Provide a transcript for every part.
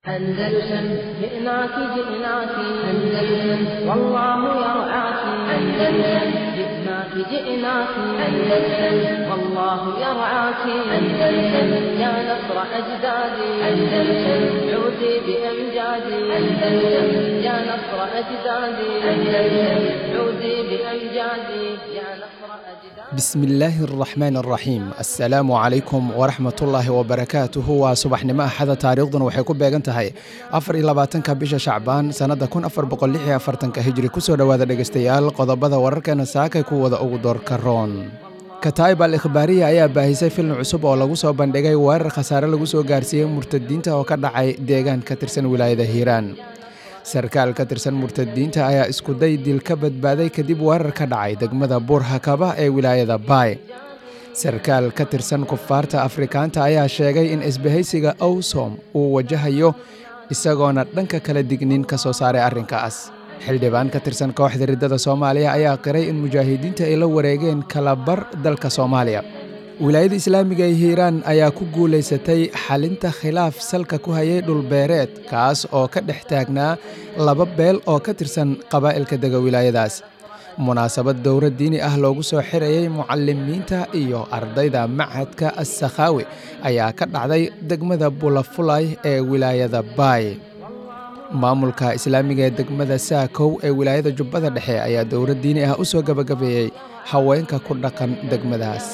أندلسن جئناك جئناك أندلسن والله يرعاك أندلسن جئناك جئناك أندلسن والله يرعاك أندلسن يا نصر أجدادي أندلسن عودي بأمجادي أندلسن يا نصر أجدادي أندلسن عودي بأمجادي يا نصر أجدادي بسم illaahi araxmaan araxiim assalaamu calaykum waraxmatullaahi wabarakaatuhu waa subaxnimo axada taariikhduna waxay ku beegan tahay afar iyo labaatanka bisha shacbaan sannadda kun afar boqol lix iyo afartanka hijri kusoo dhowaada dhegeystayaal qodobada wararkeena saakay ku wada ugu doorka roon kataib al ikhbaariya ayaa baahisay filin cusub oo lagu soo bandhigay weerar khasaare lagu soo gaarsiiyey murtadiinta oo ka dhacay deegaan ka tirsan wilaayada hiiraan sarkaal ka tirsan murtadiinta ayaa iskuday dil ka badbaaday kadib weerar ka dhacay degmada buurhakaba ee wilaayada baay sarkaal ka tirsan kufaarta afrikaanta ayaa sheegay in isbahaysiga owsom uu wajahayo isagoona dhanka kala dignin ka soo saaray arrinkaas xildhibaan ka tirsan kooxda riddada soomaaliya ayaa qiray in mujaahidiinta ay la wareegeen kalabar dalka soomaaliya wilaayada islaamiga ee hiiraan ayaa ku guulaysatay xalinta khilaaf salka ku hayay dhulbeereed kaas oo ka dhex taagnaa laba beel oo ka tirsan qabaa'ilka dega wilaayadaas munaasabad dowra diini ah loogu soo xirayay mucalimiinta iyo ardayda machadka assakhaawi ayaa ka dhacday degmada bulafulay ee wilaayada baay maamulka islaamiga ee degmada saakow ee wilaayada jubbada dhexe ayaa dowra diini ah u soo gabagabeeyey haweenka ku dhaqan degmadaas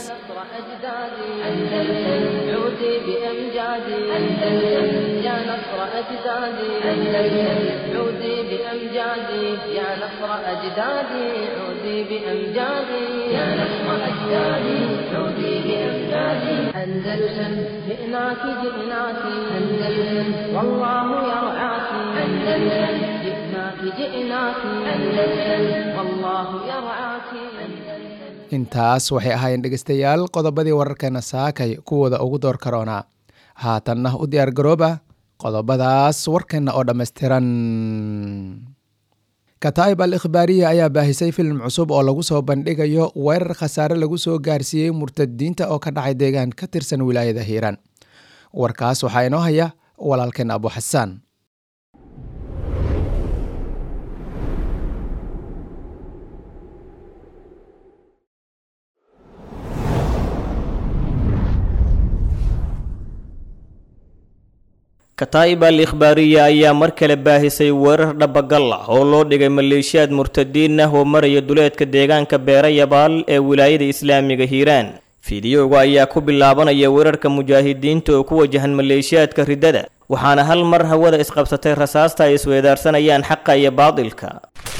أندلسن عودي بأمجادي أندلسن يا نصر أجدادي أندلسن عودي بأمجادي يا نصر أجدادي عودي بأمجادي يا نصر أجدادي عودي بأمجادي أندلسن جئناك جئناك أندلسن والله يرعاك أندلسن جئناك جئناك أندلسن والله يرعاك أندلسن intaas waxay ahaayeen dhegeystayaal qodobadii wararkeena saakay kuwooda ugu door karoonaa haatanna u diyaar garooba qodobadaas warkeenna oo dhammaystiran kataib al ikhbaariya ayaa baahisay filim cusub oo lagu soo bandhigayo weerar khasaare lagu soo gaarsiiyey murtadiinta oo ka dhacay deegaan ka tirsan wilaayada hiiraan warkaas waxaa inoo haya walaalkeen abu xasaan kataa'ib al ikhbaariya ayaa mar kale baahisay weerar dhabagal ah oo loo dhigay maleeshiyaad murtadiin ah oo maraya duleedka deegaanka beera yabaal ee wilaayada islaamiga hiiraan fiidiyowga ayaa ku bilaabanaya weerarka mujaahidiinta oo ku wajahan maleeshiyaadka riddada waxaana hal mar hawada isqabsatay rasaasta ay isweedaarsanayaan xaqa iyo baadilka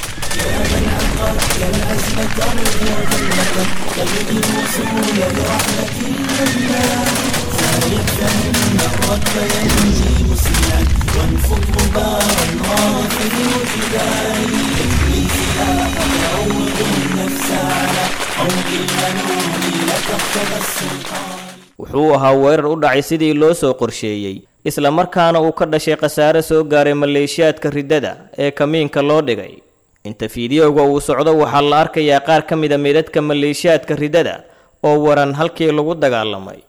wuxuu ahaa weerar u dhacay sidii loo soo qorsheeyey isla markaana uu ka dhashay khasaare soo gaaray maleeshiyaadka riddada ee kamiinka loo dhigay inta fiidiyowga uu socdo waxaa la arkayaa qaar ka mida meydadka maleeshiyaadka riddada oo waran halkii lagu dagaalamay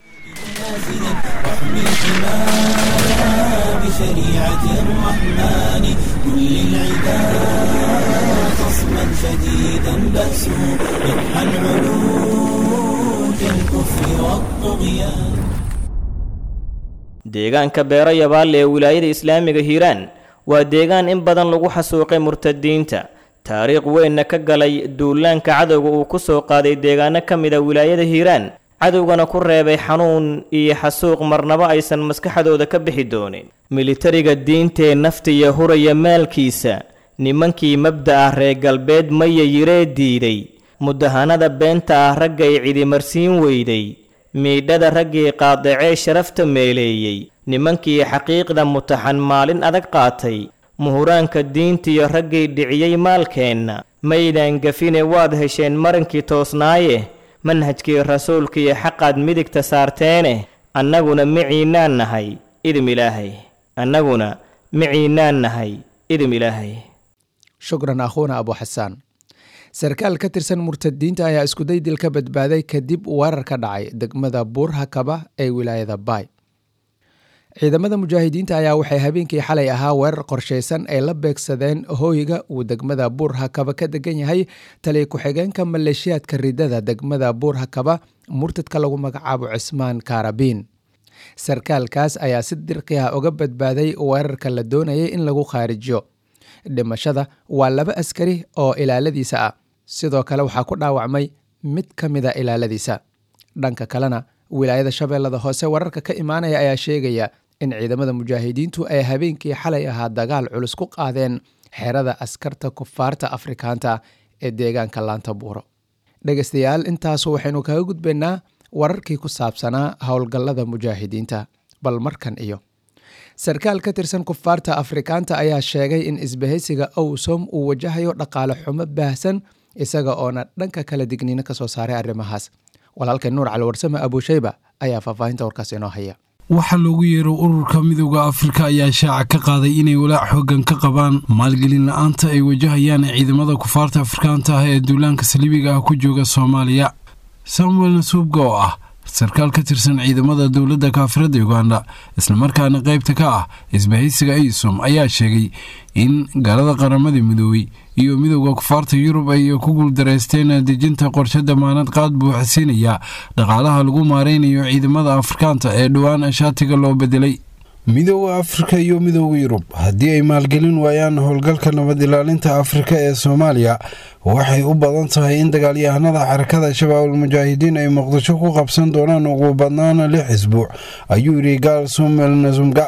بشريعة الرحمن كل العباد خصما شديدا بأسه يضحى العلو كالكفر والطغيان deegaanka beero yabaal ee wilaayada islaamiga hiiraan waa deegaan in badan lagu xasuuqay murtadiinta taariikh weynna ka galay duulaanka cadowga uu ku soo qaaday deegaano ka mida wilaayada hiiraan cadowgana ku reebay xanuun iyo xasuuq marnabo aysan maskaxdooda ka bixi doonin militariga diintee naftiya huraya maalkiisa nimankii mabda ah reer galbeed maya yiree diiday mudahanada beenta ah raggay cidimarsiin weyday miidhada raggii qaadacee sharafta meeleeyey nimankii xaqiiqda mutaxan maalin adag qaatay muhuraanka diintiyo raggay dhiciyey maalkeenna maydaan gafine waad hesheen marankii toosnaaye manhajkii rasuulkiiyo xaqaad midigta saarteene annaguna miciinaan nahay idim ilaahay annaguna miciinaan nahay idim ilaahay shukran akhuuna abu xasaan sarkaal ka tirsan murtadiinta ayaa iskuday dil ka badbaaday kadib weerar ka dhacay degmada buurhakaba ee wilaayada baay ciidamada mujaahidiinta ayaa waxay habeenkii xalay ahaa weerar qorshaysan ay la beegsadeen hooyga uu degmada buur hakaba ka degan yahay taliya ku-xigeenka maleeshiyaadka ridada degmada buur hakaba murtadka lagu magacaabo cismaan kaarabiin sarkaalkaas ayaa si dirqi ah uga badbaaday weerarka la doonayay in lagu khaarijiyo dhimashada waa laba askari oo ilaaladiisa ah sidoo kale waxaa ku dhaawacmay mid ka mida ilaaladiisa dhanka kalena wilaayada shabeellada hoose wararka ka imaanaya ayaa sheegaya in ciidamada mujaahidiintu ay habeenkii xalay ahaa dagaal culus ku qaadeen xerada askarta kufaarta afrikaanta ee deegaanka laanta buuro dhegeystayaal intaasu waxaynu kaga gudbaynaa wararkii ku saabsanaa howlgallada mujaahidiinta bal markan iyo sarkaal ka tirsan kufaarta afrikaanta ayaa sheegay in isbahaysiga owsom uu wajahayo dhaqaale xumo baahsan isaga oona dhanka kala digniino kasoo saaray arrimahaas walaalkay nuur cali warsame abuushayba ayaa faahfaahinta warkaas inoo haya waxaa loogu yeero ururka midooda afrika ayaa shaaca ka qaaday inay walaac xoogan ka qabaan maalgelin la-aanta ay wajahayaan ciidamada kufaarta afrikaanta ah ee duulaanka saliibiga ah ku jooga soomaaliya samuel nasuubga oo ah sarkaal ka tirsan ciidamada dowladda kaafirada uganda islamarkaana qaybta ka ah isbahaysiga isom ayaa sheegay in galada qaramada midoobey iyo midooda kufaarta yurub ay ku guuldareysteen dejinta qorshe damaanad qaad buuxsiinaya dhaqaalaha lagu maareynayo ciidamada afrikaanta ee dhowaan shaatiga loo bedelay midooda afrika iyo midooda yurub haddii ay maalgelin waayaan howlgalka nabad ilaalinta afrika ee soomaaliya waxay u badan tahay in dagaalyahanada xarakada shabaabul mujaahidiin ay muqdisho ku qabsan doonaan ugu badnaan lix isbuuc ayuu yidhi gaal sumel nasumga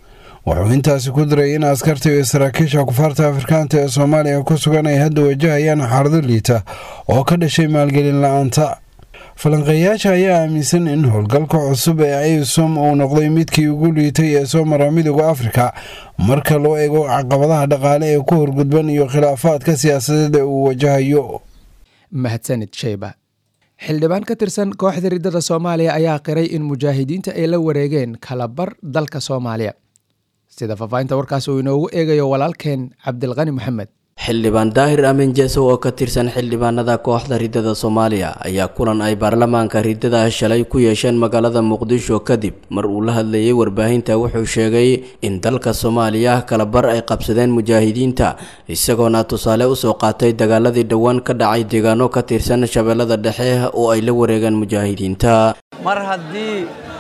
wuxuu intaasi ku diray in askarta iyo saraakiisha kufaarta afrikaanta ee soomaaliya ku sugan ay hadda wajahayaan xaalado liita oo ka dhashay maalgelin la-aanta falanqeeyaasha ayaa aaminsan in howlgalka cusub ee isom uu noqday midkii ugu liitay ee soo mara midooda afrika marka loo eego caqabadaha dhaqaale ee ku horgudban iyo khilaafaadka siyaasadeed ee uu wajahayo mahadsanid sheyba xildhibaan ka tirsan kooxda riddada soomaaliya ayaa qiray in mujaahidiinta ay la wareegeen kalabar dalka soomaaliya sida faahfaahinta warkaas uu inoogu eegayo walaalkeen cabdilqani maxamed xildhibaan daahir aamin jeesow oo ka tirsan xildhibaanada kooxda riddada soomaaliya ayaa kulan ay baarlamaanka riddada shalay ku yeesheen magaalada muqdisho kadib mar uu la hadlayay warbaahinta wuxuu sheegay in dalka soomaaliya kalabar ay qabsadeen mujaahidiinta isagoona tusaale usoo qaatay dagaaladii dhowaan ka dhacay deegaano ka tirsan shabeellada dhexe oo ay la wareegeen mujaahidiinta mar haddii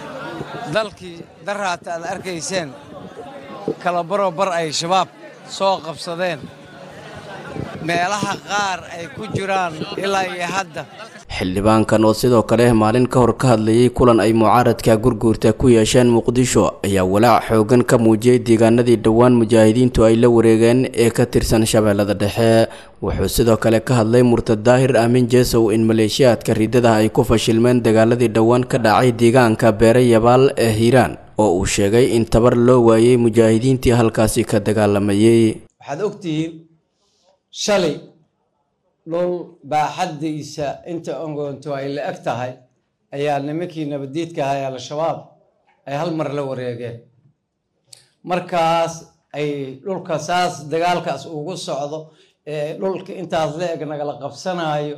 dalkii daraata aad arkayseen kalabaro bar ay shabaab soo qabsadeen meelaha qaar ay ku jiraan ilaa iyo hadda xildhibaankan oo sidoo kale maalin ka hor ka hadlayay kulan ay mucaaradka gurguurta ku yeesheen muqdisho ayaa walaac xoogan ka muujiyey deegaanadii dhowaan mujaahidiintu ay la wareegeen ee ka tirsan shabeellada dhexe wuxuu sidoo kale ka hadlay murtad daahir aamin jeesow in maleeshiyaadka riddada ay ku fashilmeen dagaaladii dhowaan ka dhacay deegaanka beere yabaal ee hiiraan oo uu sheegay in tabar loo waayey mujaahidiintii halkaasi ka dagaalamayey waxaad ogtihiin shalay dhul baaxaddiisa inta ongoonto ay la eg tahay ayaa nimankii nabaddiidka ahaa ee al-shabaab ay hal mar la wareegeen markaas ay dhulka saas dagaalkaas ugu socdo ee dhulka intaas la eg nagala qabsanaayo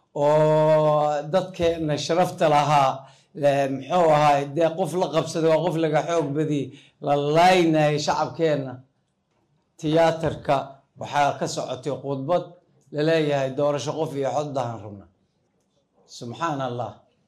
oo dadkeenna sharafta lahaa muxuu ahaay dee qof la qabsaday waa qof laga xoog badiyey la laynayay shacabkeenna tiyaatarka waxaa ka socotay khudbad laleeyahay doorasho qof iyo xoddahan rabna subxaan allah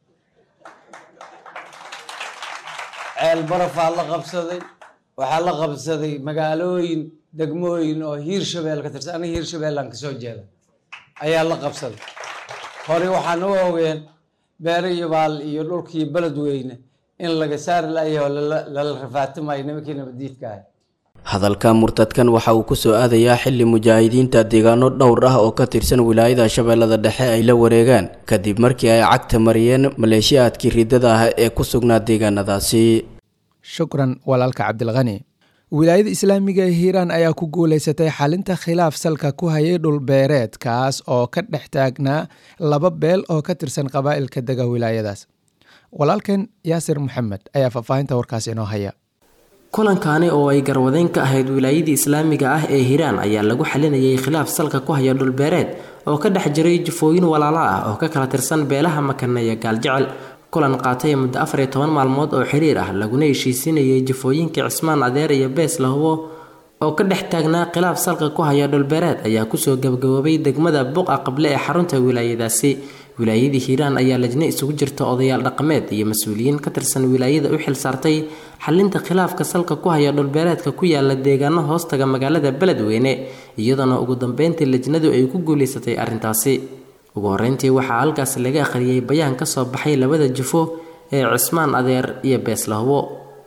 ceel barafaa la qabsaday waxaa la qabsaday magaalooyin degmooyin oo hiir shabeel ka tirsan aniga hiir shabeellaan kasoo jeeda ayaa la qabsaday hore waxaan u ogeen beere yabaal iyo dhulkii beledweyne in laga saari layaho lala rafaatimayo nimankii nabadiidka ahay hadalka murtadkan waxa uu ku soo aadayaa xilli mujaahidiinta deegaano dhowr ah oo ka tirsan wilaayada shabeellada dhexe ay la wareegaan kadib markii ay cagta mariyeen maleeshiyaadkii riddada ah ee ku sugnaa deegaanadaasi shukran walaalka cabdilkhani wilaayada islaamiga ee hiiraan ayaa ku guulaysatay xalinta khilaaf salka ku hayay dhulbeereed kaas oo ka dhex taagnaa laba beel oo ka tirsan qabaa'ilka dega wilaayadaas walaalkan yaasir maxamed ayaa faahfaahinta warkaas inoo haya kulankaani oo ay garwadeyn ka ahayd wilaayadii islaamiga ah ee hiiraan ayaa lagu xalinayay khilaaf salka ku haya dhulbeereed oo ka dhex jiray jufooyin walaalo ah oo ka kala tirsan beelaha makane iyo gaaljecel kulan qaatay muddo afar iyo toban maalmood oo xiriir ah laguna heshiisinayay jafooyinkii cismaan adeer iyo bees lahubo oo ka dhex taagnaa khilaaf salka ku haya dhulbeereed ayaa kusoo gabagaboobay degmada buqa qable ee xarunta wilaayadaasi wilaayadii hiiraan ayaa lajne isugu jirta odayaal dhaqameed iyo mas-uuliyiin ka tirsan wilaayada u xil saartay xalinta khilaafka salka ku haya dhulbeereedka ku yaala deegaano hoostaga magaalada beledweyne iyadoona ugu dambeyntii lajnadu ay ku guulaysatay arrintaasi ugu horeyntii waxaa halkaas laga akhriyey bayaan ka soo baxay labada jufo ee cismaan adeer iyo beeslahubo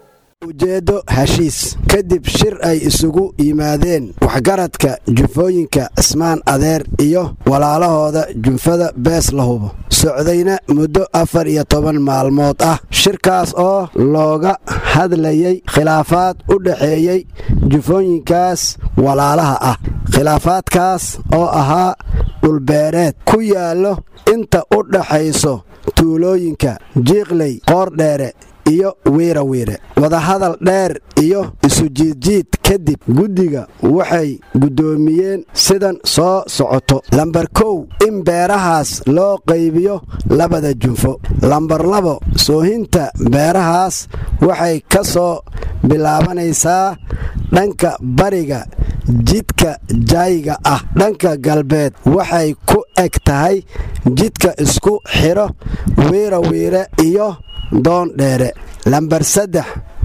ujeeddo heshiis kadib shir ay isugu yimaadeen waxgaradka jufooyinka cismaan adeer iyo walaalahooda junfada bees la hubo socdayna muddo afar iyo toban maalmood ah shirkaas oo looga hadlayay khilaafaad u dhaxeeyey jufooyinkaas walaalaha ah khilaafaadkaas oo ahaa dhulbeereed ku yaallo inta u dhaxayso tuulooyinka jiiqley qoordheere iyo wiirawiire wadahadal dheer iyo isujiidjiid kadib guddiga waxay guddoomiyeen sidan soo socoto lambar kow in beerahaas loo qaybiyo labada junfo lambar labo soohinta beerahaas waxay ka soo bilaabanaysaa dhanka bariga jidka jaayiga ah dhanka galbeed waxay ku eg tahay jidka isku xidho wiirawiire iyo doon dheere lambar saddex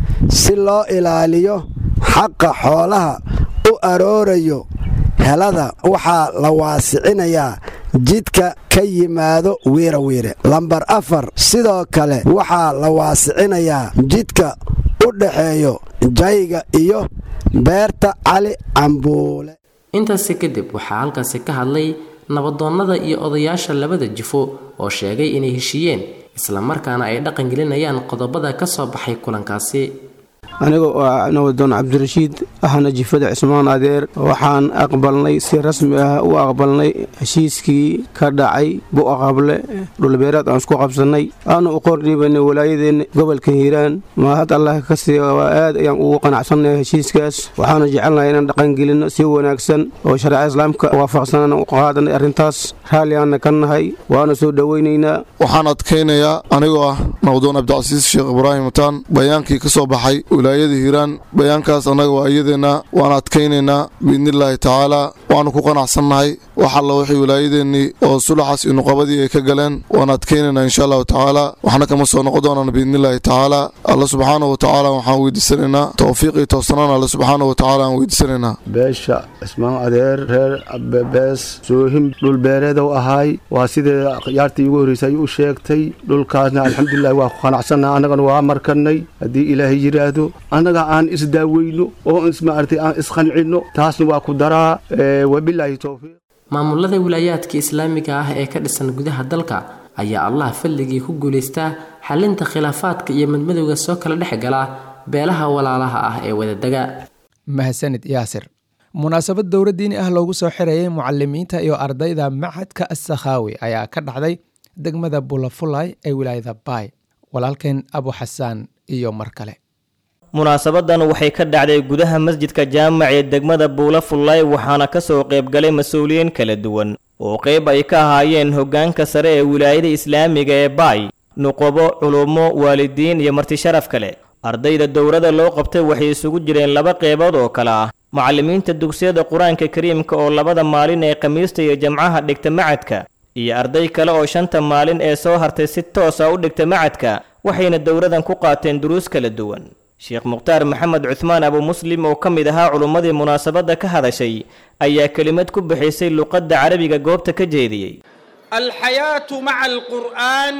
si loo ilaaliyo xaqa xoolaha u aroorayo helada waxaa la waasicinayaa jidka ka yimaado wiirawiire lambar afar sidoo kale waxaa la waasicinayaa jidka u dhaxeeyo jayga iyo beerta cali cambuule intaasi kadib waxaa halkaasi ka hadlay nabadoonnada iyo odayaasha labada jifo oo sheegay inay heshiiyeen islamarkaana ay dhaqan gelinayaan qodobada ka soo baxay kulankaasi aniga oo ah nabadoon cabdirashiid ahna jifada cismaan adeer waxaan aqbalnay si rasmi ah u aqbalnay heshiiskii ka dhacay bu'aqable dhulbeeraad aan isku qabsannay aanu u qordhiibanay walaayadeenna gobolka hiiraan mahad allah ka sii aad ayaan ugu qanacsannahay heshiiskaas waxaanu jecelnahay inaan dhaqangelinno si wanaagsan oo shareeca islaamka waafaqsanaan u qaadanay arrintaas raalli aanna ka nahay waana soo dhowaynaynaa waxaan adkaynayaa anigoo ah nabadoon cabdicasiis sheekh ibraahim mutaan bayaankii ka soo baxay wilaayada hiiraan bayaankaas annaga waa iyadeenna waan adkaynaynaa biidnillaahi tacaalaa waannu ku qanacsannahay wax alla wixii wilaayadeennii oo sulaxaas iyo nuqabadii ay ka galeen waan adkaynaynaa insha allahu tacaalaa waxna kama soo noqon doonaan biidnillaahi tacaalaa alla subxaanahu wa tacaala waxaan weydiisanaynaa towfiiq iyo towsanaan alle subxaanahu wa tacaala aan weydiisanaynaa beesha cismaan adeer reer bees soohim dhulbeereedow ahaay waa sidee yaartii ugu horreysay ay u sheegtay dhulkaasna alxamdulilahi waa ku qanacsannaha annagana waa markanay haddii ilaahay yidhaahdo annaga aan isdaaweyno oo ismaartay aan isqancinno taasna waa ku daraa wabilaahi towfiiq maamulada wilaayaadka islaamiga ah ee ka dhisan gudaha dalka ayaa allah fadligii ku guulaystaa xalinta khilaafaadka iyo madmadowga soo kala dhex gala beelaha walaalaha ah ee wadadega mahadsanid yaasir munaasabad dowra diini ah loogu soo xirayay mucalimiinta iyo ardayda macadka assakhaawi ayaa ka dhacday degmada bulafulay ee wilaayada baay walaalkeen abu xasaan iyo mar kale munaasabadan waxay ka dhacday gudaha masjidka jaamac ee degmada buula fullay waxaana ka soo qaybgalay mas-uuliyiin kala duwan oo qayb ay ka ahaayeen hoggaanka sare ee wilaayada islaamiga ee baay nuqobo culummo waalidiin iyo martisharaf kale ardayda dowrada loo qabtay waxay isugu jireen laba qeybood oo kale ah macallimiinta dugsiyada qur-aanka kariimka oo labada maalin ee khamiista iyo jamcaha dhigta macadka iyo arday kale oo shanta maalin ee soo hartay si toosa u dhigta macadka waxayna dowradan ku qaateen duruus kala duwan sheekh mukhtaar maxamed cuhmaan abu muslim oo ka mid ahaa culummadii munaasabadda ka hadashay ayaa kelimad ku bixisay luqadda carabiga goobta ka jeediyey alxayaatu maca alqur'aan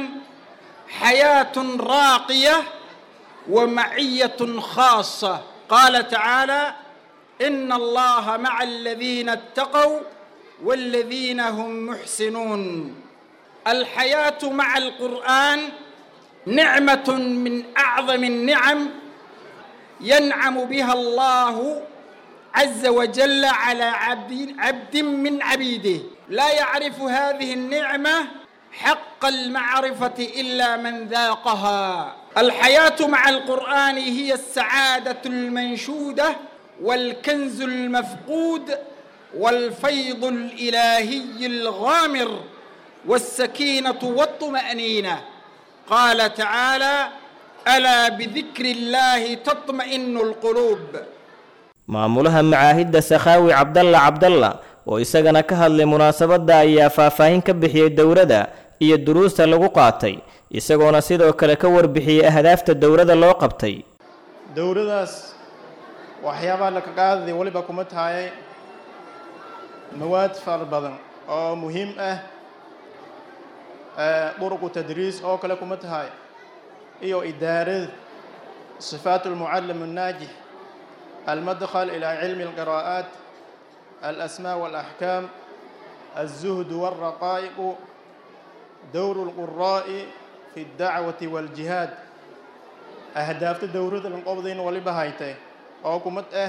xayaatun raaqiya wa maciyatun khaasa qaala tacaala ina allaha maca aladiina attaqow waladiina hum muxsinuun alxayaatu maca alqur'aan nicmat min acdam الnicam ينعم بها الله عز وجل على عبد, عبد من عبيده لا يعرف هذه النعمة حق المعرفة إلا من ذاقها الحياة مع القرآن هي السعادة المنشودة والكنز المفقود والفيض الإلهي الغامر والسكينة والطمأنينة قال تعالى ألا بذكر الله تطمئن القلوب maamulaha macaahidda sakhaawi cabdalla cabdalla oo isagana ka hadlay munaasabadda ayaa faahfaahin ka bixiyey dowladda iyo duruusta lagu qaatay isagoona sidoo kale ka warbixiyey ahdaafta dowladda loo qabtay dowladaas waxyaabaha laka qaadaya weliba kuma tahay mawaad fara badan oo muhiim ah duruqu tadriis oo kale kuma tahay iyo idaarada sifaat almucallim الnaajix المدخل إلى علم القراءات الأسماء والأحكام الزهد والرقائق دور القراء في الدعوة والجهاد أهداف دورة القبضين ولبهايته أو كمت أه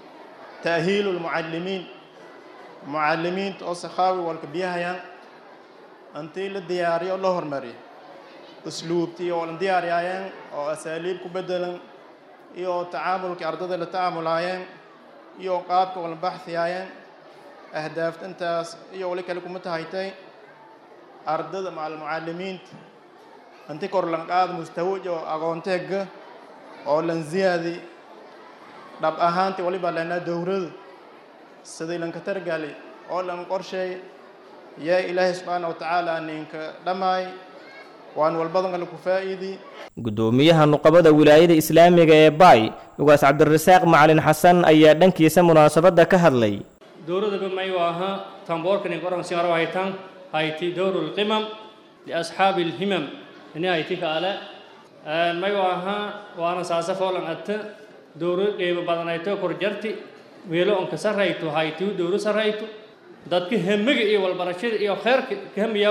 تأهيل المعلمين معلمين أصخاوي والكبيها أنتي للدياري الله هرمري أسلوبتي والدياري أو أساليب كبدلا iyo tacaamulkii ardada la tacaamulaayeen iyo qaabka wala baxhiyaayeen ahdaafta intaas iyo wali kale kuma tahaytay ardada macal mucalimiinta inti kor lan qaad mustawaj oo aqoonteega oo lan ziyaadi dhab ahaantii waliba lanaa dowrada sidii lanka targali oo lan qorsheey yaa ilaahay subxaana wa tacaala ninka dhammaay waan walbadan kale ku faa'iidi gudoomiyaha nuqabada wilaayada islaamiga ee baay ugaas cabdirasaaq macalin xasan ayaa dhankiisa munaasabadda ka hadlay dowladaba mayu ahaa tamboorkani qoran singaro haytan hayti dowru lqimam liasxaabi lhimam ini hayti kaale mayu ahaa waana saasa foolan atta dowro qeybo badanayto korjarti weelo onka sarrayto haytiu dowro sarrayto dadka hemiga iyo walbarashada iyo kheerka kahamiyaw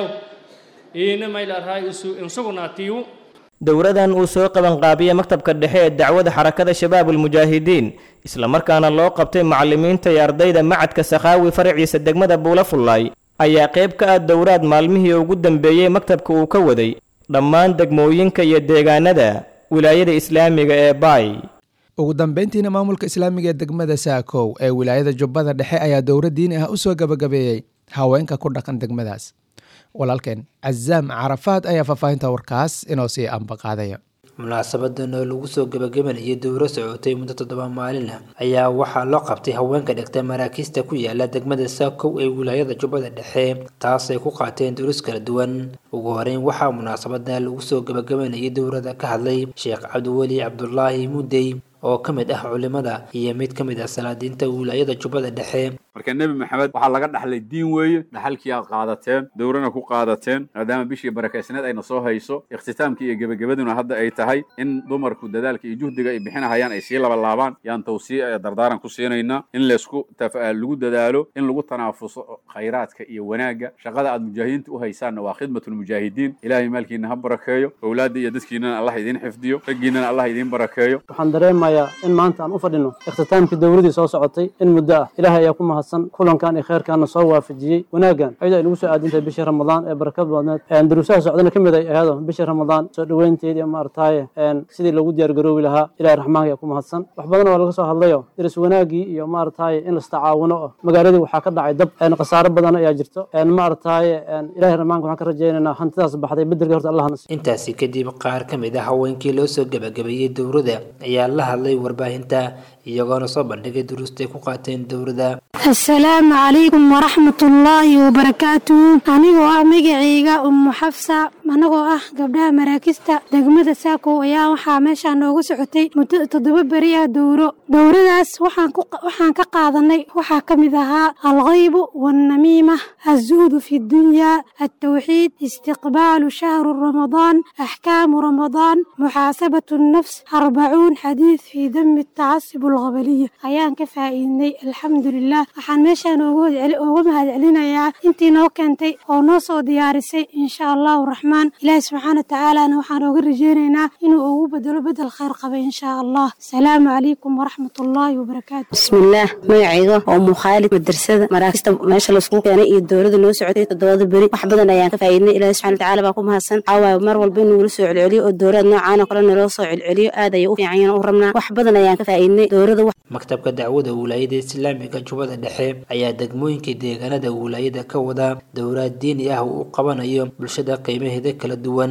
iina maylarhay isu insugunaatiyu dowladan uu soo qabanqaabiyey maktabka dhexe ee dacwada xarakada shabaabulmujaahidiin islamarkaana loo qabtay macallimiinta iyo ardayda macadka sakhaawi faraciisa degmada buula fullaay ayaa qayb ka ah dowlaad maalmihii ugu dambeeyey maktabka uu ka waday dhammaan degmooyinka iyo deegaanada wilaayada islaamiga ee baay ugu dambeyntiina maamulka islaamiga ee degmada saakow ee wilaayada jubbada dhexe ayaa dowlad diini ah u soo gabagabeeyey haweenka ku dhaqan degmadaas walaalkeen cazaam carafaad ayaa faahfaahinta warkaas inoo sii ambaqaadaya munaasabadan oo lagu soo gabagabanayay dowro socotay muddo toddoba maalin ah ayaa waxaa loo qabtay haweenka dhigta maraakiista ku yaala degmada saakow ee wilaayada jubbada dhexe taasay ku qaateen duruus kala duwan ugu horeyn waxaa munaasabadan lagu soo gabagabanayay dowrada ka hadlay sheekh cabdiweli cabdulaahi mudey oo ka mid ah culimada iyo mid ka mid ah salaadiinta wilaayada jubbada dhexe marka nebi maxamed waxaa laga dhaxlay diin weeye dhaxalkii aad qaadateen dowrana ku qaadateen maadaama bishii barakaysneed ayna soo hayso ikhtitaamkii iyo gebagabaduna hadda ay tahay in dumarku dadaalka iyo juhdiga ay bixinahayaan ay sii labalaabaan yaan tawsiic ee dardaaran ku siinaynaa in laysku lagu dadaalo in lagu tanaafuso khayraadka iyo wanaagga shaqada aad mujaahidiinta u haysaanna waa khidmatulmujaahidiin ilaahay maalkiina ha barakeeyo owlaadda iyo dadkiinana allah idiin xifdiyo raggiinana allah idiin barakeeyo waxaan dareemayaa in maanta aan u fadhino ikhtitaamkii dowladii soo socotay in muddo ah ilaahay ayaa ku mahadsan kulankan iyo kheyrkaana soo waafajiyey wanaaggan ayadoo ay nagu soo aadintahay bishii ramadaan ee barakad badneed duruusaha socdana ka mid ay ahaado bishii ramadaan soo dhoweynteedii maartaaye sidii loogu diyaargaroobi lahaa ilahay raxmaanka ayaa ku mahadsan wax badan oo laga soo hadlayo diris wanaagii iyo maartaaye in lastacaawuno oo magaaladii waxaa ka dhacay dab khasaaro badan ayaa jirto maartaaye ilahay raxmaanka waxaan ka rajaynaynaa hantidaas baxday bedelka horta allah nasiiyo intaasi kadib qaar ka mid ah haweenkii loo soo gabagabeeyey dowrada ayaa la hadlay warbaahinta iyagoona soo bandhigay duruustay ku qaateen dowrada asalaamu calaykum waraxmatullaahi wabarakaatuhu anigoo ah magacayga ummu xafsa anagoo ah gabdhaha maraakista degmada saakow ayaa waxaa meeshaa noogu socotay muddo toddoba beri ah dowro dowradaas waxaan ka qaadanay waxaa ka mid ahaa alkhaybu waalnamiima azuhdu fi dunyaa altawxiid istiqbaalu shahru ramadaan axkaamu ramadaan muxaasabatu nnafs arbacuun xadiid fii dami tacasub alqabaliya ayaan ka faa'iidnay alxamdulilah waxaan meeshaan ooga mahad celinayaa intii noo keentay oo noo soo diyaarisay insha allahu raxmaan ilaahi subxaana watacaalana waxaan ooga rajeynaynaa inuu ugu bedelo bedel khayr qaba insha allah asalaamu calaykum waraxmatullaahi wabarakaatu bismillaah magacayga oo mukhaalid madrasada maraakista meesha laisku keenay iyo dowlada noo socotay toddobada beri wax badan ayaan ka faa'iidnay ilaahi subxana watacaala baa ku mahadsan caawaay mar walba inuu nala soo celceliyo oo dowlad noocaana kale naloo soo celceliyo aad ayay u fiican yihiin u rabnaa wax badan ayaan ka faa'iidnay dowlada maktabka dacwada wilaayada islaamiga jubbada dhexe ayaa degmooyinka deegaanada wilaayada ka wada dowlaad diini ah uu qabanayo bulshada qiimaheeda kala duwan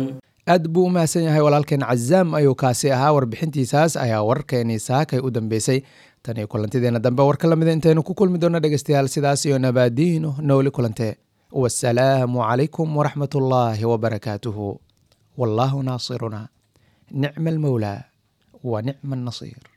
aad buu u mahadsan yahay walaalkeen cazaam ayuu kaasi ahaa warbixintiisaas ayaa wararkeenii saakay u dambeysay tan iyo kulantideena dambe warka lamida intaynu ku kulmi doona dhegeystayaal sidaas iyo nabaadiino nooli kulante wasalaamu calaykum waraxmat ullaahi wabarakaatuhu wallaahu naasiruna nicma almowlaa wa nicma annasiir